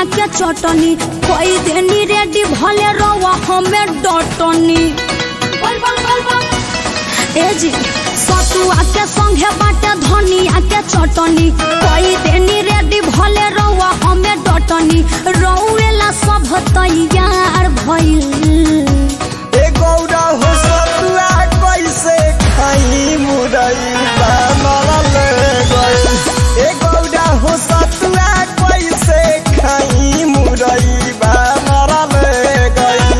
धनिया के चटनी कोई देनी रेडी भले रवा हमें डटनी ए जी सतुआ के संगे बाटे धनिया के चटनी कोई देनी रेडी भले रवा हमें डटनी रौएला सब तैयार भइल ए गौरा हो सतुआ कैसे खाई मुरई बनल गइल ए गौरा हो सतुआ कैसे खाई मुरई बनल गइल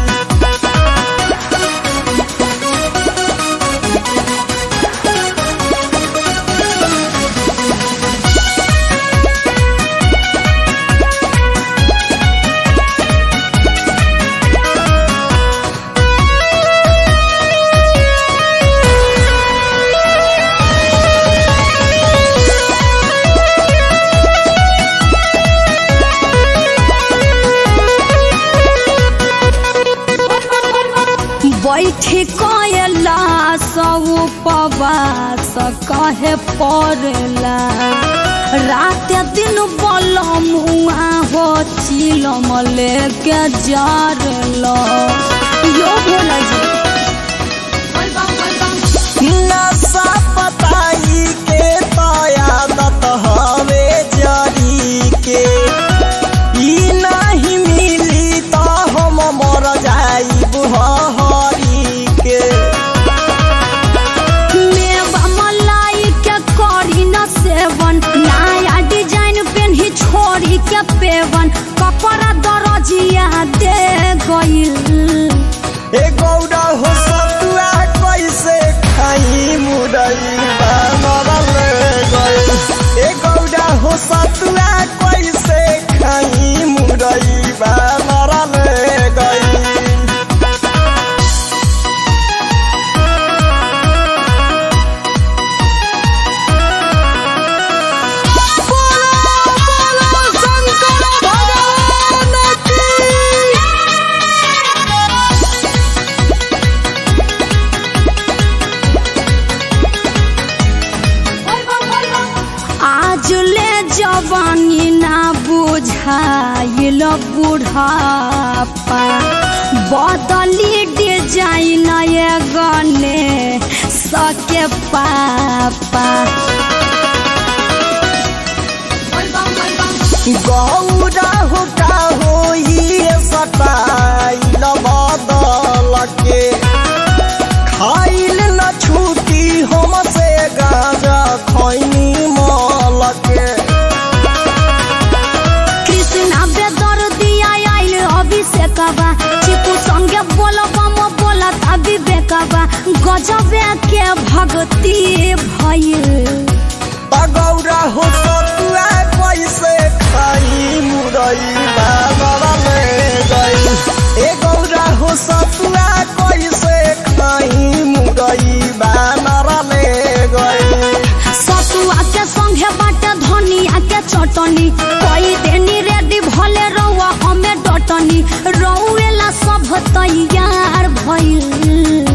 बैठी कयला सब उपवास कहे पड़ेला रात दिन बल मुआ हो चिलम लेके जारला यो भोला जी नशा पताई के तयादत हवे जरी के ई नहीं मिली तो हम मर जाइब हरी के मेवा मलाई के करी न सेवन नया डिजाइन पेन्ही छोरी के पेवन कपड़ा दरजिया दे गइल ए गौरा हो सतुआ कैसे खाई मुरई बनल गइल ए गौरा हो सतुआ कैसे खाई मुरई बनल गइल आज ले जवानी ना बुझाइल बुढ़ापा बदली डिजाइन ये गने सके पापा गौरा हो का होई सटाइल बदल के खाइल न छूटी हमसे गाजा खैनी मल के कृष्णा बेदर दिया आइल अभिषेकबा चिकू संगे बोलबम बोलत अभिषेकबा गजबे के भक्ति भइल गौरा हो सतुआ कैसे खाई मुरई बनल गइल ए गौरा हो सतुआ कैसे खाई मुरई बनल गइल सतुआ के संगे बाटे धनिया के चटनी कोई देनी रेडी भले रहुआ हमें डटनी रहुएला सब तैयार भइल